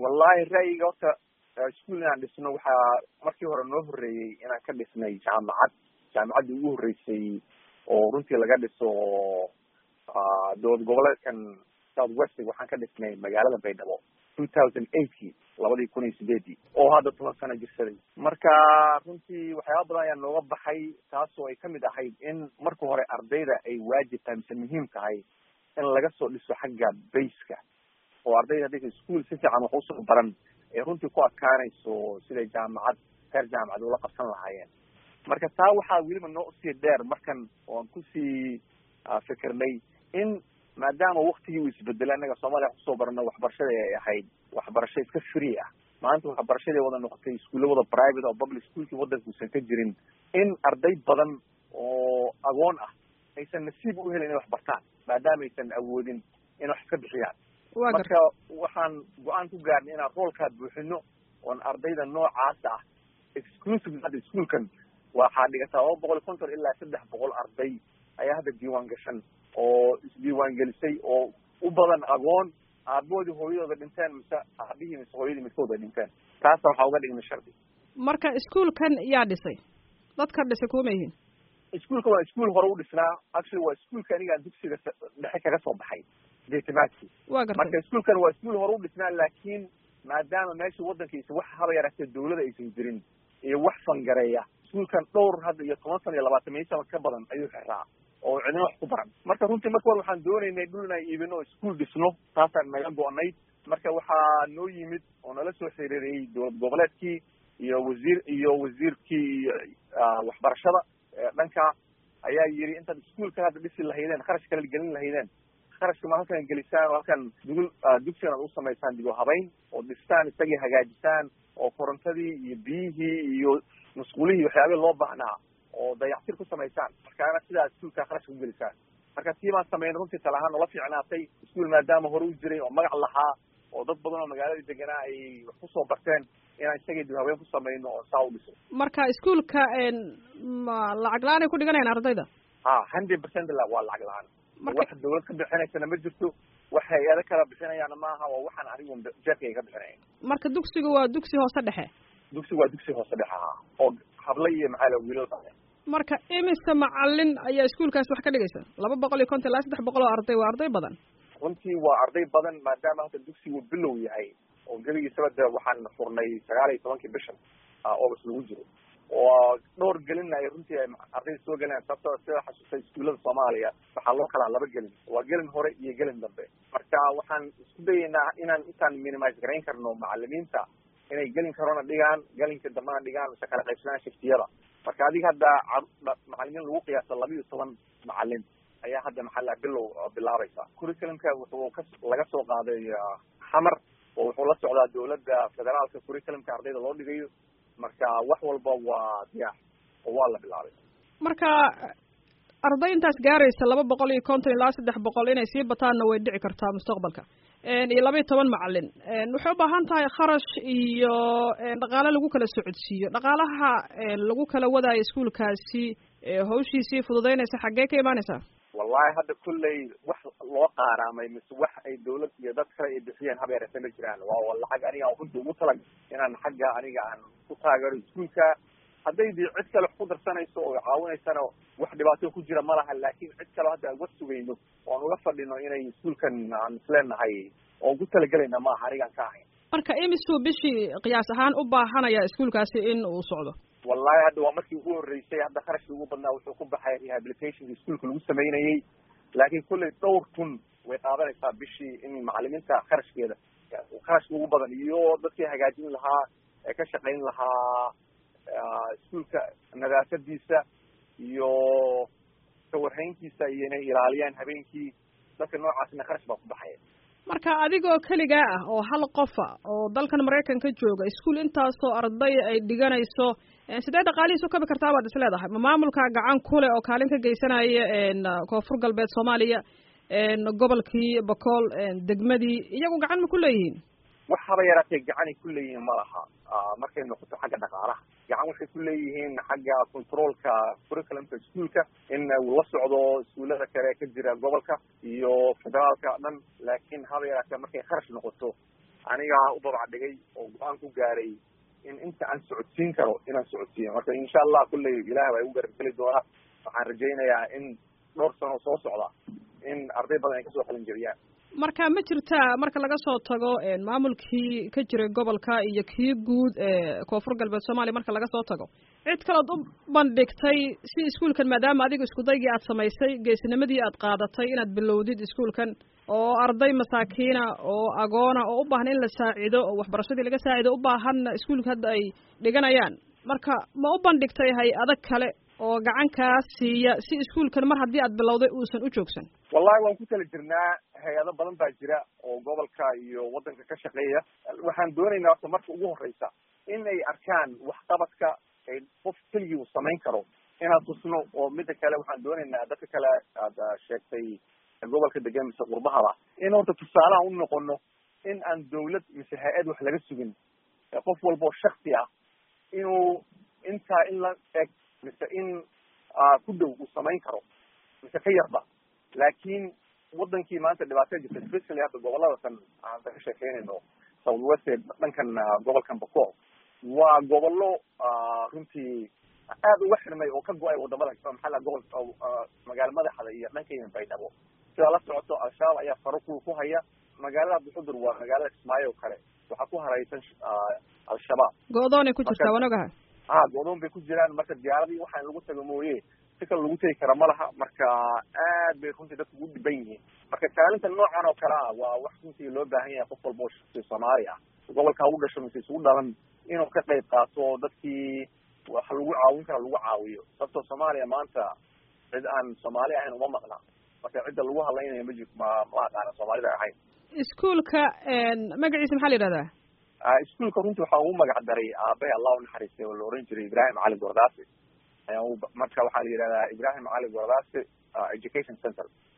wallahi ra'yiga horta ischool inaan dhisno waxaa markii hore noo horreeyey inaan ka dhisnay jaamacad jaamacaddii ugu horreysay oo runtii laga dhiso dowlad goboleedkan south west waxaan ka dhisnay magaalada baydhabo two thousand eightkii labadii kun iyo sideedii oo hadda toban sano jirsaday marka runtii waxyaaba badan ayaa nooga baxay taasoo ay kamid ahayd in marka hore ardayda ay waajib tahay mise muhiim tahay in laga soo dhiso xagga bayska oo ardayda haddaysa ischool si fiican wax usoo baran ay runtii ku adkaanayso siday jaamacad heer jaamacad ula qabsan lahaayeen marka taa waxaa weliba noo usii dheer markan oan kusii fikirnay in maadaama waktigii uu isbedelay annaga soomaaliya wax kusoo barano waxbarashada ay ahayd waxbarasho iska free ah maanta waxbarashadii wada noqotay iskuulla wada private oo public schoolkii waddanka uusan ka jirin in arday badan oo agoon ah aysan nasiib u helin inay wax bartaan maadaama aysan awoodin in wax iska bixiyaan marka waxaan go-aan ku gaarnay inaan roolkaa buuxino oon ardayda noocaas ah exclusive hadda ischoolkan waxaa dhigataa laba boqol iyo konton ilaa saddex boqol arday ayaa hadda diiwaan gashan oo isdiiwaan gelisay oo u badan agoon aabahoodii hooyadooda dhinteen mise aabihii mise hooyadii midkooda dhinteen taasa waxaa uga dhignay shardi marka ischoolkan yaa dhisay dadka dhisay kuma yihiin ischoolka waa ischool hore u dhisnaa actually waa ischoolka anigaan dugsiga dhexe kaga soo baxay deetimaadkii wa gartay marka ischoolkan waa ischool hore u dhisnaa laakiin maadaama meesha waddankiisa wax haba yaraatee dawlada aysan jirin iyo wax fangareeya ischoolkan dhowr hadda iyo toban sana iyo labaatan maiyo sana ka badan ayuu xiraa oo cidina wax ku baran marka runtii marka hore waxaan doonaynay dhul inaan iibino o ischool dhisno taasaan naga go-nayd marka waxaa noo yimid oo nala soo xiriiriyey dowlad goboleedkii iyo wasiir iyo wasiirkii waxbarashada dhanka ayaa yidhi intaad ischoolka hadda dhisi lahaydeen kharash kala gelin lahaydeen kharashka ma halkan gelisaan oo halkan dugul dugsigan ad u samaysaan digo habayn oo dhistaan isagii hagaajisaan oo korontadii iyo biyihii iyo musqulihii waxyaabihii loo baahnaa oo dayactir ku samaysaan markaana sidaa iskuolka kharashka ku gelisaan marka tii baan sameynay runtii tala ahaan noola fiicnaatay ischool maadaama hore u jiray oo magac lahaa oo dad badan oo magaaladii deganaa ay wax kusoo barteen inaan isagii dib haween ku samayno oo saa u dhiso marka ischoolka ma lacag la-aan ay ku dhiganayaan ardayda ha hundred percent la waa lacag la-aan wax dawlad ka bixinaysana ma jirto wax hay-ado kala bixinayaana maaha waa waxaan anigu jeerkayga ka bixinaya marka dugsiga waa dugsi hoose dhexe dugsiga waa dugsi hoose dhexe ahaa oo habla iyo maxaa la wiilal baa marka imise macalin ayaa iskuolkaasi wax ka dhigaysa laba boqol iyo konton ilaa saddex boqol oo arday waa arday badan runtii waa arday badan maadaama hadda dugsigu bilow yahay oo geligiisaba de waxaan furnay sagaal iyo tobankii bishan august lagu jiro oo dhowr gelinna ay runtii ay ardayda soo gelinayaan sababtoo sida xasuustay iskuullada soomaaliya waxaa loo kalaa laba gelin waa gelin hore iyo gelin dambe marka waxaan isku dayaynaa inaan intaan minimise garayn karno macalimiinta inay gelin karona dhigaan gelinka dambena dhigaan mise kala qaybsadaan shiftiyada marka adiga hadda macalimiin lagu qiyaasa laba iyo toban macalin ayaa hadda maxaa bilow bilaabaysa curriculumka wuxuu ka laga soo qaaday xamar oo wuxuu la socdaa dawladda federaalka curriculumka ardayda loo dhigayo marka wax walba waa diyaar oo waa la bilaabay marka arday intaas gaaraysa laba boqol iyo konton ilaa saddex boqol inay sii bataanna way dhici kartaa mustaqbalka iyo laba iyo toban macalin waxay u baahan tahay kharash iyo dhaqaale lagu kala socodsiiyo dhaqaalaha lagu kala wadaayo iskuolkaasi hawshiisii fududeynaysa xaggee ka imaanaysaa wallahi hadda kulley wax loo qaaraamay mise wax ay dawlad iyo dad kale ay bixiyeen habeerase ma jiraan waa lacag aniga aan runtii ugu talag inaan xagga aniga aan ku taageero iskuolka hadday dii cid kale wax ku darsanayso oo caawinaysana wax dhibaato ku jira ma laha laakin cid kale hadda aan uga sugayno oo aan uga fadhino inay iskuolkan aan isleenahay oo ugu talagelayna maaha anigaan ka ahayn marka imisuu bishii qiyaas ahaan u baahanaya iskuolkaasi in uu socdo wallahi hadda waa markii ugu horreysay hadda kharashkii ugu badnaa wuxuu ku baxay rehabilitationka iskuolka lagu sameynayey laakiin kulley dhowr kun way qaadanaysaa bishii in macalimiinta kharashkeeda kharashka ugu badan iyo dadkii hagaajin lahaa ee ka shaqayn lahaa iskuolka nadaafadiisa iyo kawarhayntiisa iyo inay ilaaliyaan habeenkii dadka noocaasna kharash baa ku baxaya marka adigoo keligaa ah oo hal qofa oo dalkan maraykanka jooga iskuol intaasoo arday ay dhiganayso sidee dhaqaalihiis u kabi kartaa baad is leedahay ma maamulka gacan kule oo kaalin ka geysanaya koonfur galbeed soomaaliya gobolkii bakool degmadii iyagu gacan ma ku leeyihiin wax haba yaraatee gacanay ku leeyihiin ma laha markay noqoto xagga dhaqaalaha gacan waxay ku leeyihiin xagga controolka curriculumka iskuolka in uu la socdo iskuullada kale ka jira gobolka iyo federaalka dhan laakiin haba yaraatee markay kharash noqoto anigaa u babac dhigay oo go-aan ku gaaray in inta aan socodsiin karo inaan socodsiiyo marka insha allah kulley ilaah baa igu garabgeli doona waxaan rajaynayaa in dhowr sano soo socda in arday badan ay kasoo qalin jebiyaan marka ma jirtaa marka laga soo tago maamulkii ka jiray gobolka iyo kii guud ee koonfur galbeed soomaaliya marka laga soo tago cid kaleod u bandhigtay si iskuolkan maadaama adiga iskudaygii aad samaysay geesinimadii aad qaadatay inaad bilowdid iskuolkan oo arday masaakiina oo agoona oo u baahan in la saacido oo waxbarashadii laga saacido u baahanna iskuolka hadda ay dhiganayaan marka ma u bandhigtay hay-ado kale oo gacan kaa siiya si iskuolkan mar haddii aad bilowday uusan u joogsan wallahi waan ku tala jirnaa hay-ado badan baa jira oo gobolka iyo waddanka ka shaqeeya waxaan doonaynaa horta marka ugu horreysa in ay arkaan waxqabadka ay qof keligii uu samayn karo inaan tusno oo mida kale waxaan doonaynaa dadka kale aad sheegtay gobolka degan mise qurbahaba in horta tusaalaha u noqono in aan dawlad mise hay-ad wax laga sugin qof walba oo shaksi ah inuu intaa in la eg mise in ku dhow uu samayn karo mise ka yarba laakiin wadankii maanta dhibaatada jirta especially hadda gobolada tan aan ka sheekeynayno south west dhankan gobolkan bacol waa gobollo runtii aada uga xirmay oo ka go-ay wadamada maxaa la gobol magaala madaxda iyo dhanka baydhabo sidaa la socoto al-shabaab ayaa faro ku ku haya magaalada buxudur waa magaalada kismaayo o kale waxaa ku haraysan al-shabaab go-doonay ku jirtaa waan ogaha ha go-doon bay ku jiraan marka diyaaradii waxaan lagu tago mooye si kale lagu tegi kara ma laha marka aad bay runtii dadku ugu dhiban yihiin marka kaalinta noocan oo kale ah waa wax runtii loo baahan yahay qof walba oo shaqsi soomaali ah gobolka ugu dhasho mise isugu dhalan inuu ka qayb qaato dadkii wax lagu caawin kara lagu caawiyo sababtoo soomaaliya maanta cid aan soomaali ahayn uma maqna marka cidda lagu hadlaynayo ma ma ma aqaana soomaalida ahayn iskuolka magaciisa maxaa la yidhahdaa iskuolka runtii waxaa ugu magac daray aabahay allah unaxariistay oo la oran jiray ibrahim cali gordaasi ayaa marka waxaa la yidhahdaa ibrahim cali gordaasi education center